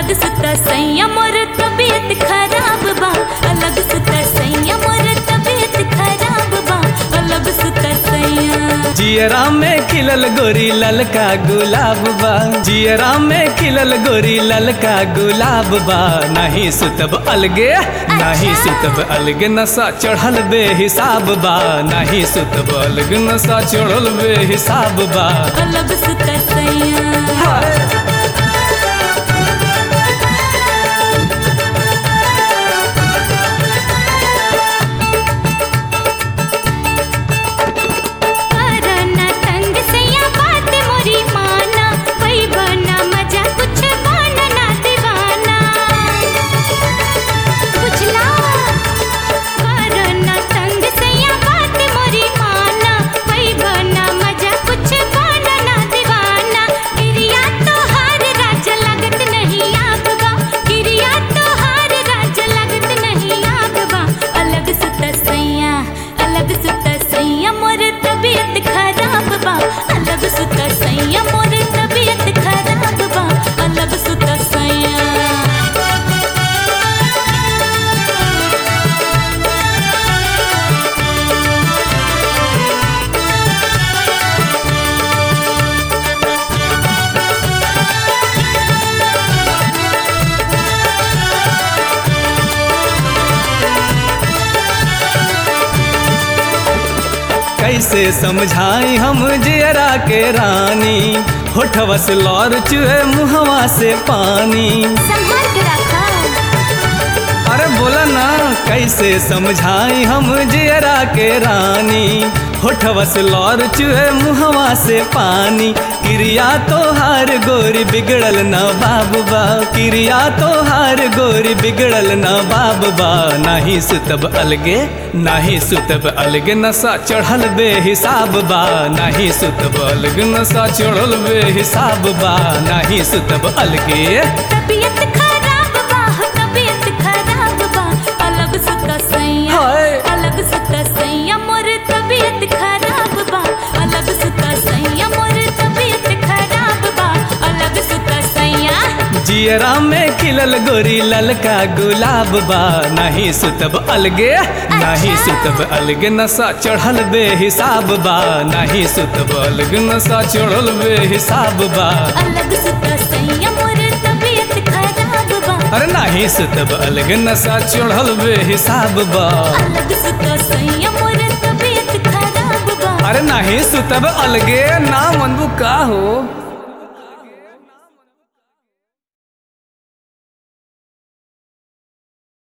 अलग सुता सैया मोर तबीयत खराब बा अलग सुता सैया मोर तबीयत खराब बा अलग सुता सैया जियरा में खिलल गोरी ललका गुलाब बा जियरा में खिलल गोरी ललका गुलाब बा नहीं सुतब अलगे नहीं सुतब अलगे नशा चढ़ल बेहिसाब बा नहीं सुतब अलगे नशा चढ़ल बेहिसाब बा अलग सुता सैया करना तंग सैया बात मोरी माना वही बना मजा कुछ बना ना दीवाना बुझला करना तंग सैया बात मोरी माना वही बना मजा कुछ बना ना दीवाना गिरिया तो हार राज लगत नहीं आग बा गिरिया तो हार राज लगत नहीं आग बा अलग सुता सैया अलग सुता सैया मोर तबीयत खराब बा अलग सुता सैया मोर तबीयत खराब बा अलग सुता सैया कैसे समझाई हम जियरा के रानी होठवा से लौर चुहे मुहवा से पानी संभाल के रखा अरे बोला ना कैसे समझाई हम जियरा के रानी होठवा से लौर चुहे मुहवा से पानी क्रिया तो हार गोरी बिगड़ल न बाबा क्रिया तो हार गोरी बिगड़ल न बाबा नहीं सुतब अलगे नहीं सुतब अलगे नशा चढ़ल बेहिसाब बा नहीं सुतब अलगे नशा चढ़ल बेहिसाब बा नहीं सुतब अलगे तबीयत खराब बा तबीयत खराब बा अलग सुता सैया हाय। अलग सुता सैया मोर तबीयत खराब बा अलग सुता सैया मोर तबीयत खराब बा अलग सुता सैया जियरा में खिलल गोरी ललका गुलाब बा नहीं सुतब अलगे नहीं सुतब अलगे नशा चढ़ल बेहिसाब बा नहीं सुतब अलगे नशा चढ़ल बेहिसाब बा अलग सुता सैया मोर तबीयत खराब बा अरे नहीं सुतब अलगे नशा चढ़ल बेहिसाब बा अलग सुता सैया मोर तबीयत खराब बा अरे नहीं सुतब अलगे ना मनबू का हो